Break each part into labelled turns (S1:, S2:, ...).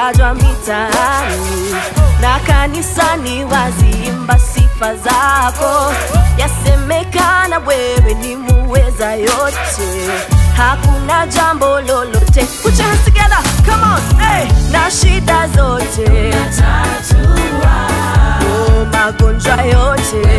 S1: watajwa mitaani na kanisani waziimba sifa zako, yasemekana wewe ni muweza yote, hakuna jambo lolote. Put your hands together, come on, hey. na shida zote oh, magonjwa yote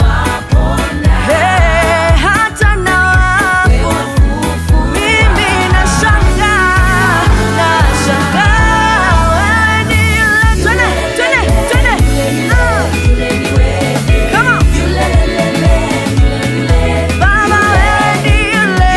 S1: hey, hata na wafu mimi nashangaa, nashangaa wewe ni yule. Twende, twende, twende. Ah. Come on. Baba wewe ni yule.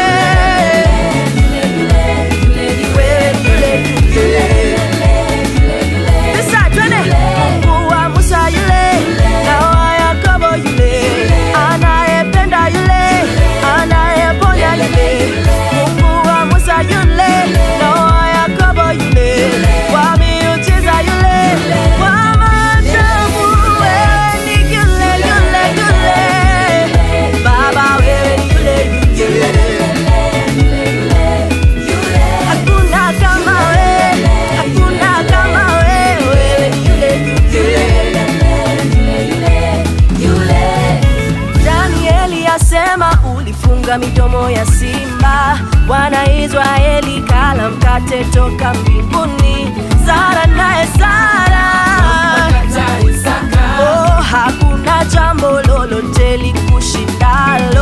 S1: Wewe ni yule, yule. Sasa twende. Mungu wa Musa yule, na wa Yakobo yule, anayependa yule, anayeponya yule. Mungu wa Musa yule, na wa Yakobo yule, wa miujiza yule, wa maajabu wewe ni yule, yule, yule. Baba wewe ni yule, yule. Hakuna kama wewe, hakuna kama wewe, wewe ni yule, Danieli asema ulifunga midomo ya simba, Bwana Israeli kala mkate toka mbinguni. Sara naye Sara, oh, hakuna jambo lolote likushindalo